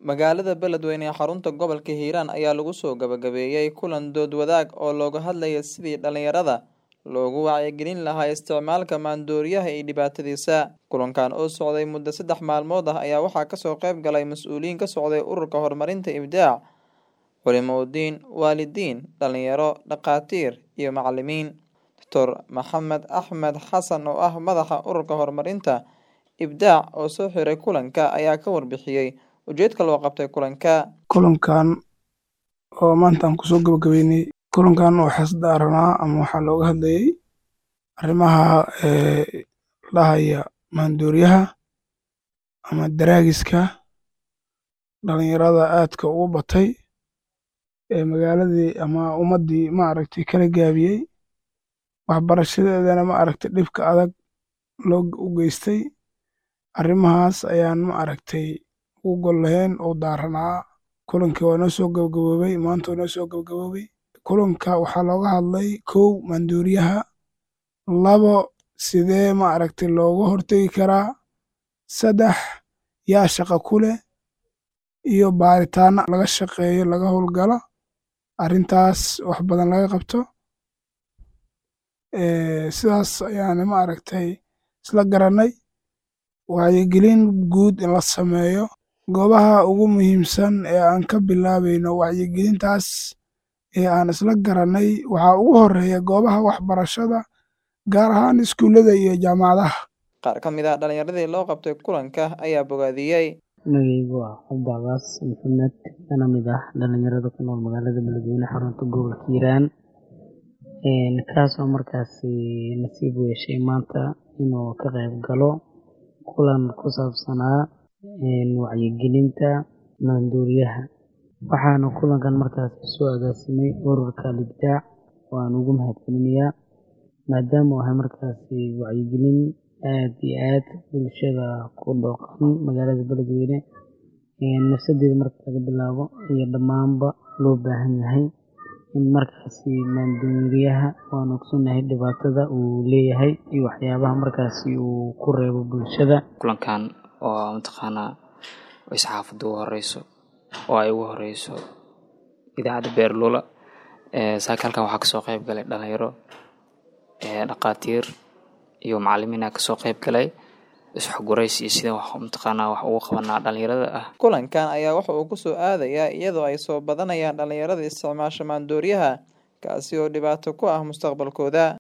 Magaalada Beledweyne ee xarunta gobolka Hiiraan ayaa lagu soo gabagabeeyay kulan dood wadaag oo looga hadlayay sidii dhalinyarada loogu wacyigelin lahaa isticmaalka maandooriyaha iyo dhibaatadiisa. Kulankan oo socday muddo saddex maalmood ah ayaa waxaa kasoo qayb galay mas'uuliyiin ka socday ururka horumarinta Ibdaac, culimooyin, waalidiin, dhalinyaro, dhaqaatiir iyo macalimiin. Dr Maxamed Axmed Xasan oo ah madaxa ururka horumarinta Ibdaac oo soo xiray kulanka ayaa ka warbixiyay ujeedka loo qabtay kulanka. kulankan oo maanta aan kusoo gabagabeynay kulankan waxaa isdaaranaa ama waxaa looga hadlayay arrimaha ee dhahaya maandooriyaha ama daraagiska dhalinyarada aadka ugu batay ee magaaladii ama ummaddii ma aragtay kala gaabiyey waxbarashadeedana ma aragtay dhibka adag loo u geystay arrimahaas ayaan ma aragtay ugu gol lahayn oo daaranaa kulankii waa noo soo gabagaboobay maanta waa noo soo gabagaboobay kulanka waxaa looga hadlay kow maandooriyaha labo sidee ma aragtay looga hortegi karaa saddex yaa shaqo ku leh iyo baaritaano laga shaqeeyo laga howlgalo arrintaas wax badan laga qabto sidaas ayaana ma aragtay isla garanay wacyigelin guud in la sameeyo goobaha ugu muhiimsan ee aan ka bilaabayno wacyigelintaas ee aan isla garanay waxaa ugu horeeya goobaha waxbarashada gaar ahaan iskuullada iyo jaamacadaha Qaar ka mid ah dhalinyaradii loo qabtay kulanka ayaa bogaadiyey. magaygu waa cabdi cabaas maxamed kana mid ah dhalinyarada ku nool magaalada beledweyne xarunta gobolka hiiraan kaas oo markaasi nasiib u yeeshay maanta inuu ka qayb galo kulan ku saabsanaa wacyigelinta maandooriyaha waxaana kulankan markaasi soo agaasimay ururka libdaac oo aan ugu mahadcelinayaa maadaama uu ahay markaasi wacyigelin aad iyo aad bulshada ku dhooqan magaalada beledweyne nafsadeeda marka laga bilaabo iyo dhammaanba loo baahan yahay in markaasi maandooriyaha waan ogsonahay dhibaatada uu leeyahay iyo waxyaabaha markaasi uu ku reebo bulshada kulankan oo mataqaanaa ay saxaafadda ugu horeyso oo ay ugu horeyso idaacadda beerlula saaka halkan waxaa kasoo qayb galay dhalinyaro dhaqaatiir iyo macalimiina kasoo qayb galay isxogurays iyo sida wax mataqaanaa wax ugu qabanaa dhalinyarada ah Kulankan ayaa waxa uu ku soo aadayaa iyadoo ay soo badanayaan dhalinyarada isticmaasha maandooriyaha kaasi oo dhibaato ku ah mustaqbalkooda.